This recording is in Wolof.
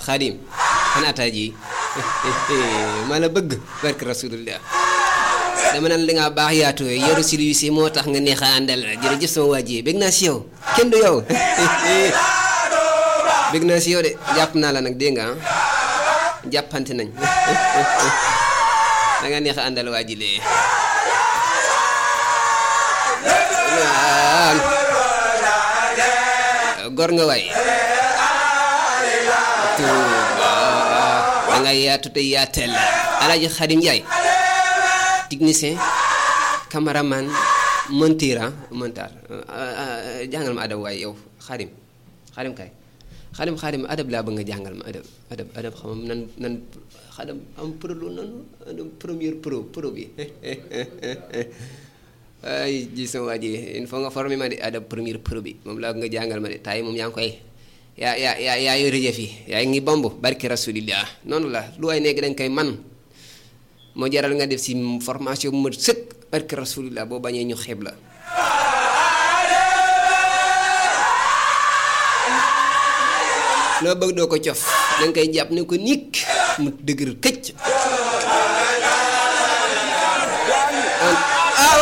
xaadim xanaa ataa ji maa la bëgg barke rasulullah dama naan li nga baax yaatu yoru si lu si moo tax nga neex a àndal jërëjëf sama waa ji bég naa si yow kenn du yow bég naa si yow de jàpp naa la nag dégg nga jàppante nañ da nga neex a àndal waa ji lee gor nga waay tuuba da nga yaatu te yaatel alaaji xadim njaay technicien cameraman monteur montar jàngal ma adab waaye yow xadim xadim kay xadim xadim adab laa bëgg nga jàngal ma adab adab adab xam nan nan xadam am pro lu nanu première pro pro bi ay ji sama waa ji il faut nga formé ma di adab première pro bi moom laa nga jàngal ma de taay moom yaa ngi koy yaa yaa yaa yaa yore jëf yi yaa ngi bomb barki rasulillah noonu la lu ay nekk dañ koy man moo jaral nga def si formation bu ma sëkk barki rasulillah boo bañee ñu xeeb la loo bëgg doo ko cof danga koy jàpp ne ko nikk mu dëgër këcc